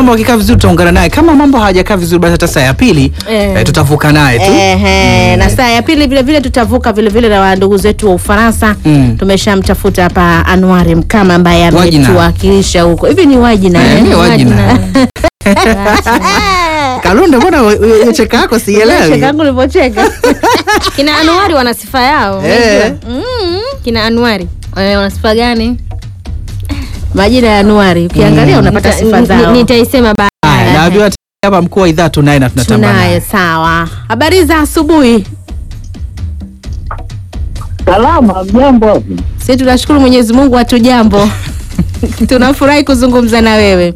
mambo yakikaa vizuri tutaungana naye. Kama mambo hayajakaa vizuri, basi hata saa ya pili Eh. eh, tutavuka naye tu. Ehe, na saa ya pili vile vile tutavuka vile vile na wa ndugu zetu wa Ufaransa. Mm. Tumeshamtafuta hapa Anwari Mkama ambaye Wajina. ametuwakilisha huko. Hivi ni wajina Eh, eh? ni wajina. Kalunde, mbona we- we- we- cheka yako sielewi? Cheka yangu ulivyocheka. Kina Anuari wana sifa yao. Eh. Mm, kina Anuari Eh, wana sifa gani? Majina ya Anuari ukiangalia unapata Nita- sifa ni- zao. Nitaisema Haya, baadaye. naambiwa hapa mkuu wa idhaa tunaye na tunatamba Tunaye, naye. sawa. Habari za asubuhi. Salama, mjambo hapo. Sisi tunashukuru Mwenyezi Mungu hatu jambo. Tunafurahi kuzungumza na wewe.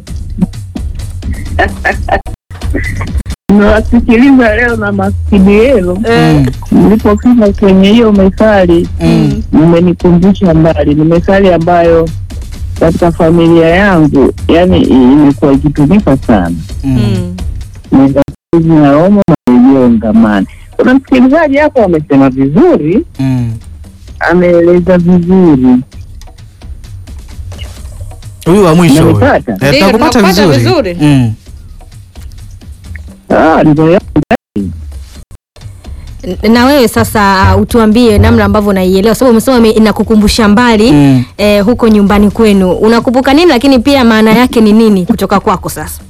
Nawasikiliza leo na maskini yenu. Mm. Nilipofika kwenye hiyo methali Mm. mmenikumbusha mbali. Ni methali ambayo katika familia yangu yani imekuwa ikitumika sana. Mm. Nizazi na omo marejeo ngamani. Kuna msikilizaji hapo amesema vizuri, Mm. ameeleza vizuri. Huyu wa mwisho. huyu. Unanipata? Eh, Ndio, tunakupata tunakupata vizuri. vizuri. Mm. Ah, ndio N- na wewe sasa uh, utuambie namna ambavyo unaielewa sababu umesema ime- inakukumbusha mbali Mm. eh, huko nyumbani kwenu unakumbuka nini lakini pia maana yake ni nini kutoka kwako sasa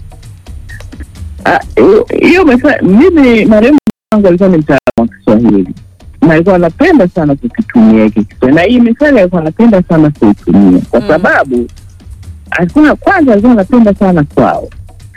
Ah, hiyo- hiyo methali, mimi marehemu wangu alikuwa ni mtaalamu wa Kiswahili na alikuwa anapenda sana kukitumia hiki Kiswahili, na hii methali alikuwa anapenda sana kuitumia kwa sababu alikuwa kwanza, alikuwa anapenda sana kwao,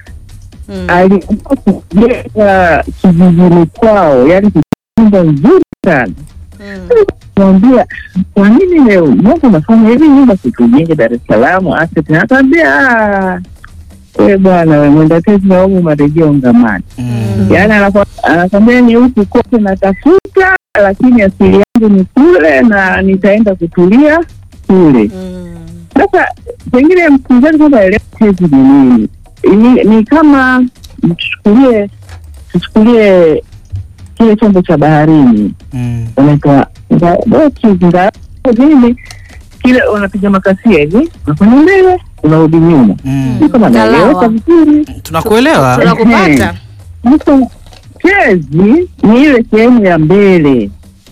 alikuwa kujenga kijijini kwao, yani nyumba nzuri sana mwambia kwa nini leo Mungu unafanya hivi nyumba situjenge Dar es Salaam asset akaambia "Ah, we bwana we mwenda tezi na umu marejeo ngamani Mm. yaani anakwambia- anakwambia ni huku kote natafuta lakini asili yangu ni kule na nitaenda kutulia kule sasa pengine msikilizaji kwamba elewa tezi ni nini ni, ni kama tuchukulie tuchukulie kile chombo cha baharini Mm. unaitwa nga- boti nga nini kile unapiga makasia hivi unafanya mbele unarudi nyuma Mm. si kama Ngalawa. naeleweka vizuri Tunakuelewa. Tunakupata. sasa tezi ni ile sehemu ya mbele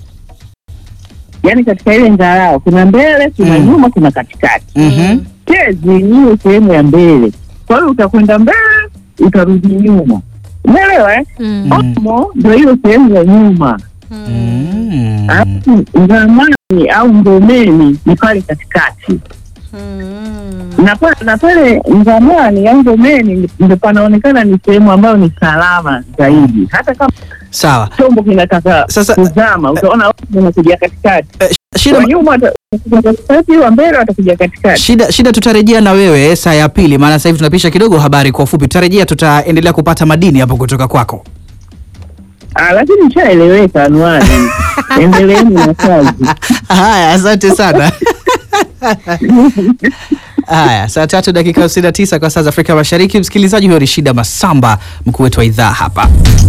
yaani katika ile ngarao kuna mbele kuna Mm. nyuma kuna katikati Mhm. tezi ni ile sehemu ya mbele kwa hiyo utakwenda mbele utarudi nyuma umeelewa eh? mm. Mm. omo ndo hiyo sehemu ya nyuma Mm. alafu ngamani au ngomeni ni pale katikati na pa- na pale ngamani au ngomeni ndo panaonekana ni sehemu ambayo ni salama zaidi hata kama Sawa. chombo kinataka Sasa- kuzama utaona watu wanakuja katikati Eh, shida wa nyuma wata- watakuja katikati wa mbele watakuja katikati shida shida tutarejea na wewe saa ya pili maana sasa hivi tunapisha kidogo habari kwa ufupi tutarejea tutaendelea kupata madini hapo kutoka kwako Ah, lakini ishaeleweka anuani endeleeni na kazi haya asante sana haya saa tatu dakika 59 kwa saa za afrika mashariki msikilizaji huyo ni shida masamba mkuu wetu wa idhaa hapa